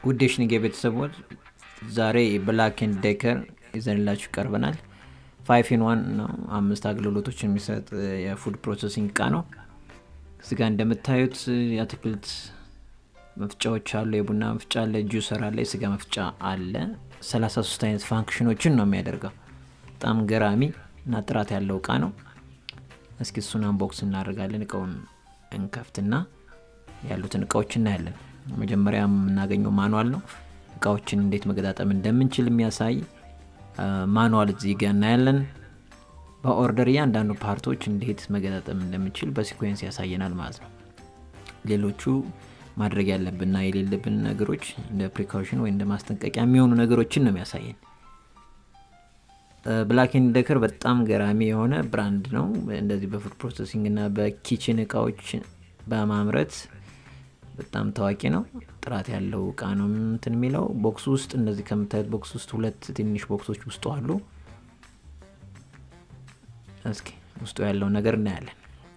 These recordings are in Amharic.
ውድ የሽንጌ ቤተሰቦች ዛሬ ብላክ ኤንድ ዴከር ይዘንላችሁ ቀርበናል። ፋይቭ ኢን ዋን ነው። አምስት አገልግሎቶች የሚሰጥ የፉድ ፕሮሰሲንግ እቃ ነው። እዚህ ጋር እንደምታዩት የአትክልት መፍጫዎች አሉ። የቡና መፍጫ አለ፣ ጁሰር አለ፣ የስጋ መፍጫ አለ። 33 አይነት ፋንክሽኖችን ነው የሚያደርገው። በጣም ገራሚ እና ጥራት ያለው እቃ ነው። እስኪ እሱን አንቦክስ እናደርጋለን። እቃውን እንከፍትና ያሉትን እቃዎች እናያለን። መጀመሪያ የምናገኘው ማኑዋል ነው። እቃዎችን እንዴት መገጣጠም እንደምንችል የሚያሳይ ማኑዋል እዚህ ጋ እናያለን። በኦርደር እያንዳንዱ ፓርቶች እንዴት መገጣጠም እንደምንችል በሲኮንስ ያሳየናል ማለት ነው። ሌሎቹ ማድረግ ያለብንና የሌለብን ነገሮች እንደ ፕሪካውሽን ወይ እንደ ማስጠንቀቂያ የሚሆኑ ነገሮችን ነው የሚያሳየን። ብላክ ኤንድ ዴከር በጣም ገራሚ የሆነ ብራንድ ነው። እንደዚህ በፉድ ፕሮሰሲንግ እና በኪችን እቃዎች በማምረት በጣም ታዋቂ ነው። ጥራት ያለው እቃ ነው እንትን የሚለው ቦክስ ውስጥ እንደዚህ ከምታዩት ቦክስ ውስጥ ሁለት ትንሽ ቦክሶች ውስጡ አሉ። እስኪ ውስጡ ያለውን ነገር እናያለን።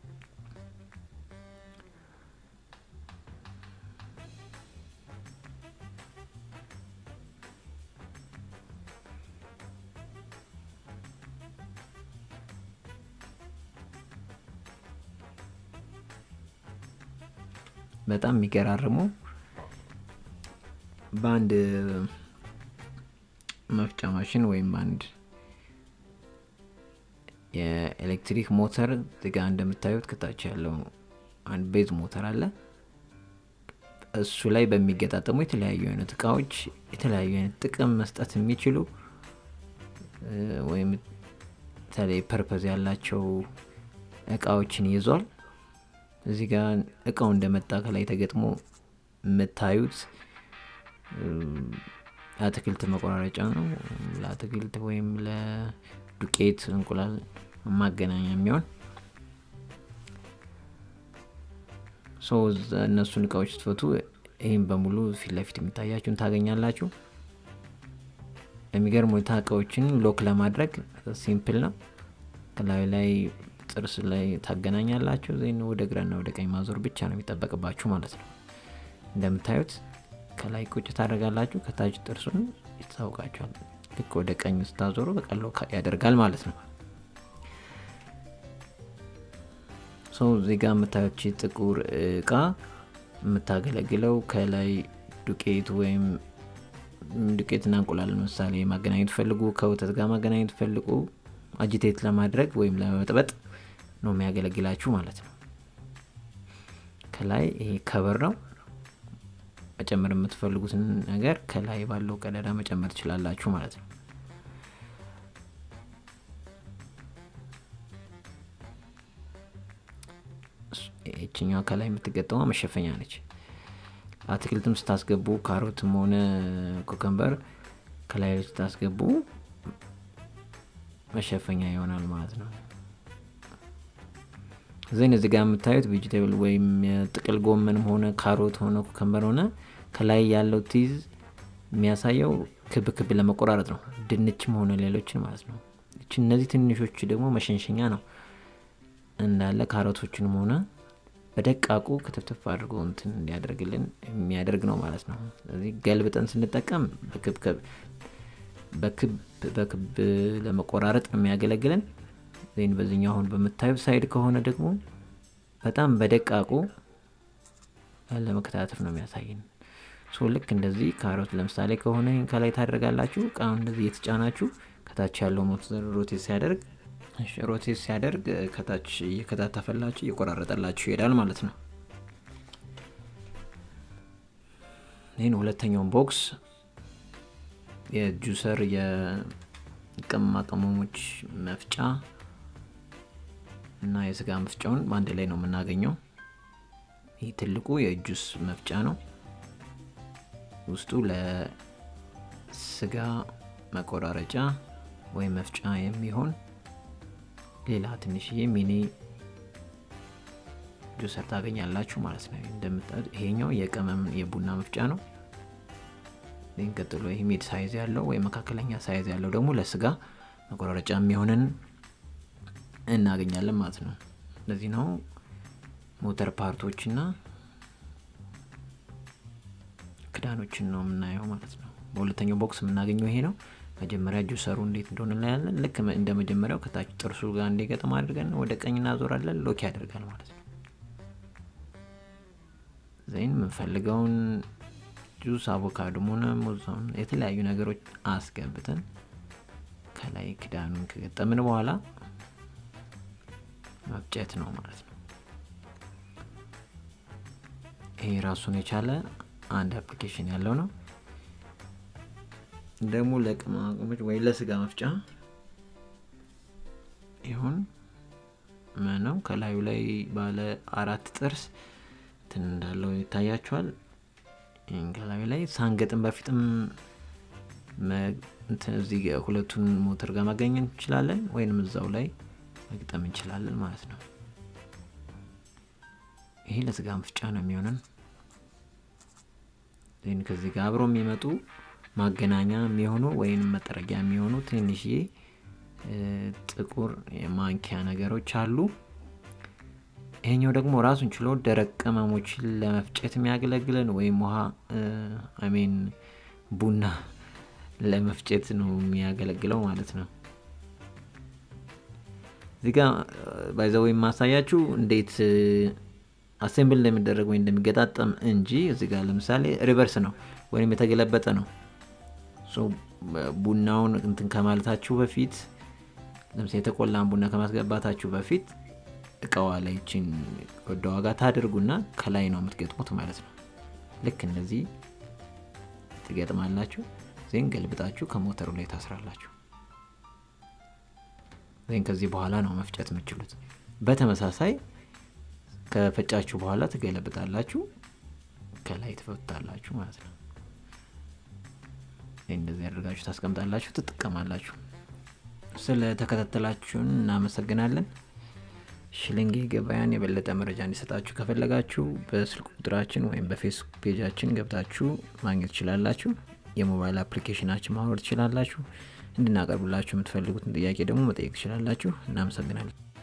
በጣም የሚገራርሙ በአንድ መፍጫ ማሽን ወይም በአንድ የኤሌክትሪክ ሞተር ጋ እንደምታዩት ከታች ያለው አንድ ቤዝ ሞተር አለ። እሱ ላይ በሚገጣጠሙ የተለያዩ አይነት እቃዎች የተለያዩ አይነት ጥቅም መስጠት የሚችሉ ወይም የተለይ ፐርፐዝ ያላቸው እቃዎችን ይዟል። እዚህ ጋር እቃው እንደመጣ ከላይ ተገጥሞ የምታዩት አትክልት መቆራረጫ ነው። ለአትክልት ወይም ለዱቄት እንቁላል ማገናኛ የሚሆን እነሱን እቃዎች ስትፈቱ ይህም በሙሉ ፊት ለፊት የሚታያችሁን ታገኛላችሁ። የሚገርም ሁኔታ እቃዎችን ሎክ ለማድረግ ሲምፕል ነው። ከላዩ ላይ ጥርስ ላይ ታገናኛላችሁ። ዜን ወደ ግራና ወደ ቀኝ ማዞር ብቻ ነው የሚጠበቅባችሁ ማለት ነው። እንደምታዩት ከላይ ቁጭ ታደርጋላችሁ፣ ከታች ጥርሱን ይታወቃችኋል። ልክ ወደ ቀኝ ስታዞሩ በቀሎ ያደርጋል ማለት ነው። ሰው እዚህ ጋር የምታዩች ጥቁር እቃ የምታገለግለው ከላይ ዱቄት ወይም ዱቄትና እንቁላል ለምሳሌ ማገናኘት ፈልጉ፣ ከወተት ጋር ማገናኘት ፈልጉ አጂቴት ለማድረግ ወይም ለመበጥበጥ ነው የሚያገለግላችሁ ማለት ነው። ከላይ ይሄ ከበር ነው። መጨመር የምትፈልጉትን ነገር ከላይ ባለው ቀዳዳ መጨመር ትችላላችሁ ማለት ነው። ይችኛዋ ከላይ የምትገጠመ መሸፈኛ ነች። አትክልትም ስታስገቡ ካሮትም ሆነ ኮከምበር ከላይ ስታስገቡ መሸፈኛ ይሆናል ማለት ነው። ዜን እዚህ ጋር የምታዩት ቬጅቴብል ወይም የጥቅል ጎመንም ሆነ ካሮት ሆነ ኩከምበር ሆነ ከላይ ያለው ቲዝ የሚያሳየው ክብ ክብ ለመቆራረጥ ነው። ድንችም ሆነ ሌሎችን ማለት ነው። እች እነዚህ ትንሾቹ ደግሞ መሸንሸኛ ነው። እንዳለ ካሮቶችንም ሆነ በደቃቁ ክትፍትፍ አድርጎ እንትን እንዲያደርግልን የሚያደርግ ነው ማለት ነው። ስለዚህ ገልብጠን ስንጠቀም በክብ በክብ ለመቆራረጥ ነው የሚያገለግለን። ዜን በዚህኛው አሁን በምታዩ ሳይድ ከሆነ ደግሞ በጣም በደቃቁ ለመከታተፍ ነው የሚያሳይን። ልክ እንደዚህ ካሮት ለምሳሌ ከሆነ ከላይ ታደርጋላችሁ። እቃውን እንደዚህ እየተጫናችሁ ከታች ያለው ሞተር ሮቴት ሲያደርግ ሮቴት ሲያደርግ ከታች እየከታተፈላችሁ እየቆራረጠላችሁ ይሄዳል ማለት ነው። ይህን ሁለተኛውን ቦክስ የጁሰር የቅመማ ቅመሞች መፍጫ እና የስጋ መፍጫውን በአንድ ላይ ነው የምናገኘው። ይህ ትልቁ የጁስ መፍጫ ነው። ውስጡ ለስጋ መቆራረጫ ወይም መፍጫ የሚሆን ሌላ ትንሽዬ ሚኒ ጁሰር ታገኛላችሁ ማለት ነው። እንደምታዩት ይሄኛው የቅመም የቡና መፍጫ ነው። ይህን ቀጥሎ ይህ ሚድ ሳይዝ ያለው ወይም መካከለኛ ሳይዝ ያለው ደግሞ ለስጋ መቆራረጫ የሚሆንን እናገኛለን ማለት ነው። እንደዚህ ነው ሞተር ፓርቶች እና ክዳኖችን ነው የምናየው ማለት ነው። በሁለተኛው ቦክስ የምናገኘው ይሄ ነው። መጀመሪያ ጁሰሩ እንዴት እንደሆነ እናያለን። ልክ እንደ መጀመሪያው ከታች ጥርሱ ጋር እንዲገጥም አድርገን ወደ ቀኝ እናዞራለን። ሎክ ያደርጋል ማለት ነው። ዘይን የምንፈልገውን ጁስ አቮካዶም ሆነ ሙዝም የተለያዩ ነገሮች አስገብተን ከላይ ክዳኑን ከገጠምን በኋላ መፍጨት ነው ማለት ነው። ይሄ ራሱን የቻለ አንድ አፕሊኬሽን ያለው ነው። ደግሞ ለቅመማ ቅመሞች ወይ ለስጋ መፍጫ ይሁን ምነው ከላዩ ላይ ባለ አራት ጥርስ እንትን እንዳለው ይታያቸዋል። ይህን ከላዩ ላይ ሳንገጥም በፊትም እዚህ ሁለቱን ሞተር ጋር ማገኘት እንችላለን፣ ወይንም እዛው ላይ መግጠም እንችላለን ማለት ነው። ይሄ ለስጋ መፍጫ ነው የሚሆነን። ይህን ከዚህ ጋር አብረው የሚመጡ ማገናኛ የሚሆኑ ወይም መጠረጊያ የሚሆኑ ትንሽዬ ጥቁር የማንኪያ ነገሮች አሉ። ይሄኛው ደግሞ ራሱን ችሎ ደረቅ ቅመሞችን ለመፍጨት የሚያገለግለን ወይም ውሃ አሜን ቡና ለመፍጨት ነው የሚያገለግለው ማለት ነው። እዚህ ጋ ባይዘው የማሳያችሁ እንዴት አሴምብል እንደሚደረግ ወይ እንደሚገጣጠም እንጂ እዚህ ጋር ለምሳሌ ሪቨርስ ነው ወይም የተገለበጠ ነው። ቡናውን እንትን ከማለታችሁ በፊት ለምሳሌ የተቆላን ቡና ከማስገባታችሁ በፊት እቃዋ ላይ ይችን ወደ ዋጋ ታደርጉና ከላይ ነው የምትገጥሙት ማለት ነው። ልክ እንደዚህ ትገጥማላችሁ። ዜን ገልብጣችሁ ከሞተሩ ላይ ታስራላችሁ። ዜን ከዚህ በኋላ ነው መፍጨት የምችሉት። በተመሳሳይ ከፈጫችሁ በኋላ ትገለብጣላችሁ፣ ከላይ ትፈታላችሁ ማለት ነው። እንደዚህ ያደርጋችሁ ታስቀምጣላችሁ፣ ትጠቀማላችሁ። ስለተከታተላችሁን እናመሰግናለን። ሽልንጌ ገበያን የበለጠ መረጃ እንዲሰጣችሁ ከፈለጋችሁ በስልክ ቁጥራችን ወይም በፌስቡክ ፔጃችን ገብታችሁ ማግኘት ትችላላችሁ። የሞባይል አፕሊኬሽናችን ማውረድ ትችላላችሁ። እንድናቀርብላችሁ የምትፈልጉትን ጥያቄ ደግሞ መጠየቅ ትችላላችሁ። እናመሰግናለን።